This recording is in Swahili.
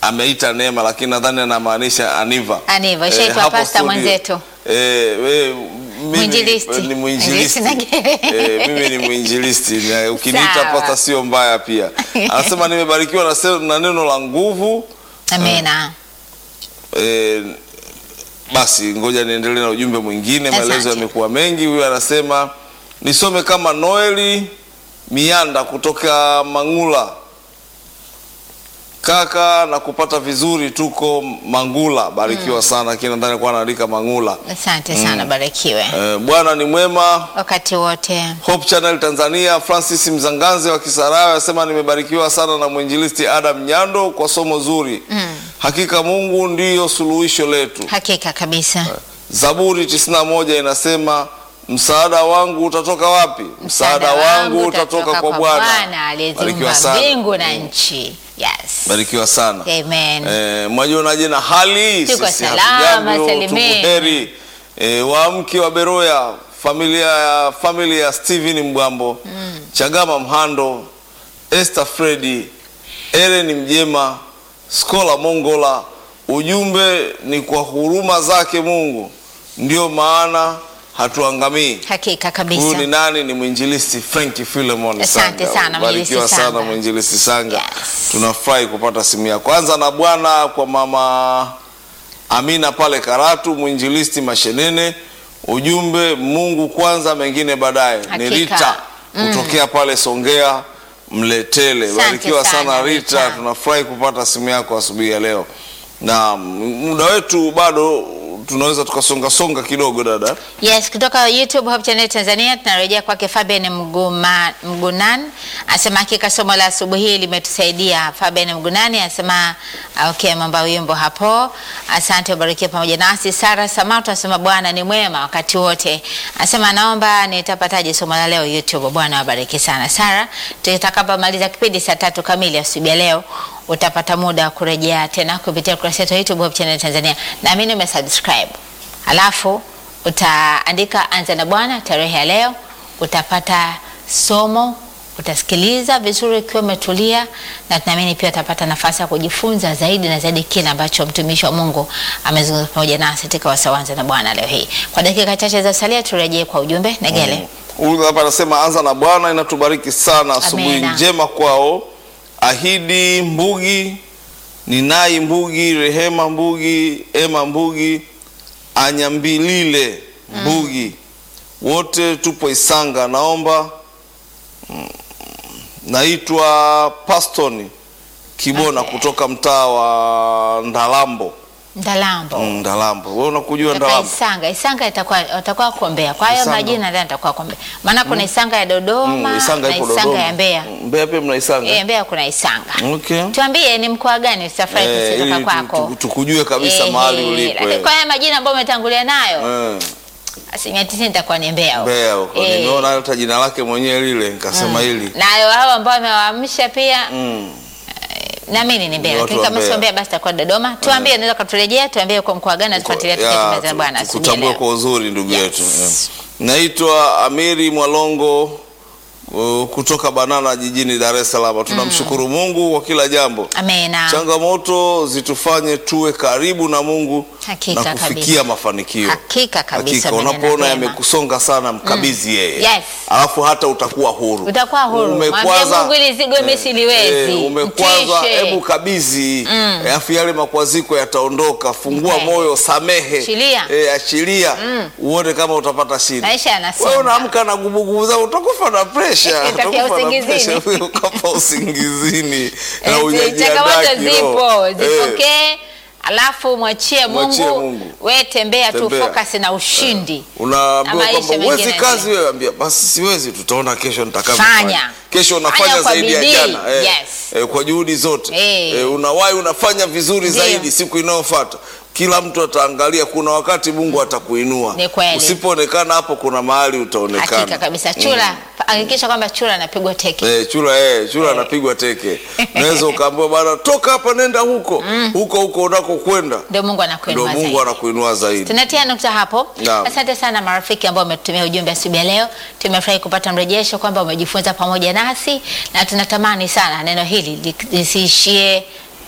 ameita Neema, lakini nadhani anamaanisha Aniva. Aniva, ishaitwa hapo pasta studio. mwenzetu. Eh, we, mimi Mwinjilisti. ni mwinjilisti. Mwinjilisti na- Eh, mimi ni mwinjilisti. Na Ukiniita Sawa. pasta sio mbaya pia. Anasema nimebarikiwa na, se- na neno la nguvu. Amina. Eh, basi ngoja niendelee na ujumbe mwingine, Asante. maelezo yamekuwa mengi. Huyu anasema nisome kama Noeli Mianda kutoka Mangula. Kaka na kupata vizuri, tuko Mangula, barikiwa sana. Lakini nadhani alikuwa anaandika Mangula. Asante sana, barikiwe Eh, Bwana ni mwema. wakati wote. Hope Channel Tanzania, Francis Mzanganze wa Kisarawe asema nimebarikiwa sana na mwinjilisti Adam Nyando kwa somo zuri. Hakika Mungu ndiyo suluhisho letu. Hakika kabisa. Zaburi 91 inasema msaada wangu utatoka wapi? Msaada wangu utatoka kwa Bwana. aliyeziumba Barikiwa sana. mbingu na nchi. Yes. Barikiwa sana. Amen. Eh, mwajionaje na hali? Tuko Sisi salama, hatujambo, salimini. tuko heri. Eh, waamke wa Beroya, familia ya familia ya Steven Mbwambo, Chagama Mhando, Esther Fredi, Ellen Mjema, Skola Mongola. Ujumbe ni kwa huruma zake Mungu ndio maana hatuangamii. Hakika Huyu ni kabisa. nani? Ni mwinjilisti Frank Philemon Asante Sanga. sana, Barikiwa mwinjilisti sana Sanga. mwinjilisti Sanga. Yes. Tunafurahi kupata simu ya kwanza na Bwana kwa mama Amina pale Karatu, mwinjilisti Mashenene. Ujumbe Mungu kwanza, mengine baadaye. Ni Hakika. Rita kutokea pale Songea Mletele. Asante Barikiwa sana, sana Rita, Rita. tunafurahi kupata simu yako asubuhi ya leo, na muda wetu bado tunaweza tukasonga songa kidogo dada. Yes, kutoka YouTube Hope Channel Tanzania tunarejea kwake Fabian Mguma, Mgunan asema hakika somo la asubuhi hii limetusaidia. Fabian Mgunani asema ah, okay, mambo ya wimbo hapo. Asante, ubarikiwe pamoja nasi. Sara Samato asema Bwana ni mwema wakati wote. Asema naomba nitapataje somo la leo YouTube. Bwana wabariki sana. Sara, tutakapomaliza kipindi saa tatu kamili asubuhi ya leo utapata muda wa kurejea tena kupitia kurasa yetu ya YouTube Hope Channel Tanzania. Naamini umesubscribe. Alafu utaandika anza na Bwana tarehe ya leo, utapata somo, utasikiliza vizuri ukiwa umetulia, na tunaamini pia utapata nafasi ya kujifunza zaidi na zaidi kile ambacho mtumishi wa Mungu amezungumza pamoja nasi katika wasaa anza na Bwana leo hii. Kwa dakika chache za salia, turejee kwa ujumbe Negele. Huyu hapa anasema anza na Bwana inatubariki sana, asubuhi Amina. njema kwao. Ahidi Mbugi, Ninai Mbugi, Rehema Mbugi, Ema Mbugi, Anyambilile Mbugi, wote tupo Isanga. Naomba mm, naitwa Pastoni Kibona Okay. kutoka mtaa wa Ndalambo. Ndalambo. Mm, Ndalambo, wewe unakujua Kutoka Ndalambo? Isanga, Isanga itakuwa watakuwa kuombea. Kwa hiyo Isanga. majina ndio atakuwa kuombea. Maana kuna Isanga ya Dodoma Mm, Isanga na ipo Isanga Dodoma. ya Mbeya. Mm, Mbeya pia mna Isanga? Eh, Mbeya kuna Isanga. Okay. Tuambie ni mkoa gani tutafurahi Eh, kutoka ili tu- kwako. tu- tukujue kabisa Eh, mahali eh, ulipo. Lakini eh. kwa haya majina ambayo umetangulia nayo, Eh, asilimia tisini itakuwa ni Mbeya huko. Mbeya huko Eh, nimeona hata jina lake mwenyewe lile nikasema hili na hao ambao wamewaamsha pia mm. naamini ni Mbeya, Ni lakini watu wa kama sio Mbeya. Mbeya basi itakuwa Dodoma. Tuambie, unaweza kuturejea, tuambie kwa mkoa gani natufuatilia Ya, tukiwa tumeza tu- bwana asubuhi ya kutambua leo. kwa uzuri ndugu Yes. yetu yeah. Naitwa Amiri Mwalongo uh, kutoka Banana jijini Dar es Salaam. Tunamshukuru Mungu kwa kila jambo. Amina. Changamoto zitufanye tuwe karibu na Mungu Hakika na kufikia kabisa. mafanikio. Hakika kabisa, Hakika maneno unapoona mema. yamekusonga sana mkabidhi yeye. Yes. Alafu hata utakuwa huru. Utakuwa huru. Mwambie Umekwaza- Mungu ili zigo mimi siliwezi. Eh, umekwaza, Mtishe. hebu kabidhi. Alafu yale makwaziko yataondoka. Fungua Okay. moyo, samehe. Achilia. Eh, achilia. Uone kama utapata shida. Maisha yanasonga. Wewe unaamka na gubugubu za utakufa na pressure. Utakia Utakufa na usingizini. pressure. Ukafa usingizini. Na Eh, hujajiandaa changamoto kiroho. zipo, Eh, zipokee alafu mwachie Mwachie Mungu, Mungu. we tembea tu Tembea. focus na ushindi. Na unaambiwa maisha kwamba mengine huwezi yaendelee. kazi wewe, ambia basi siwezi, tutaona kesho nitakavyofanya. Fanya. Kesho unafanya Fanya kwa zaidi ya bidii. jana eh, Yes. eh, kwa juhudi zote Eh. eh, unawahi unafanya vizuri Ndiyo. zaidi siku inayofuata. Kila mtu ataangalia, kuna wakati Mungu atakuinua. Ni kweli. Usipoonekana hapo, kuna mahali utaonekana. Hakika kabisa. Chura, hakikisha kwamba chura anapigwa teke. Eh, chura eh, chura anapigwa teke. Unaweza ukaambiwa bana, toka hapa nenda huko huko huko unakokwenda, Ndio Mungu ndio anakuinua Mungu zaidi. anakuinua zaidi. Tunatia nukta hapo. Naam. Asante sana marafiki ambao wametutumia ujumbe asubuhi ya leo. Tumefurahi kupata mrejesho kwamba umejifunza pamoja nasi, na tunatamani sana neno hili li- lisiishie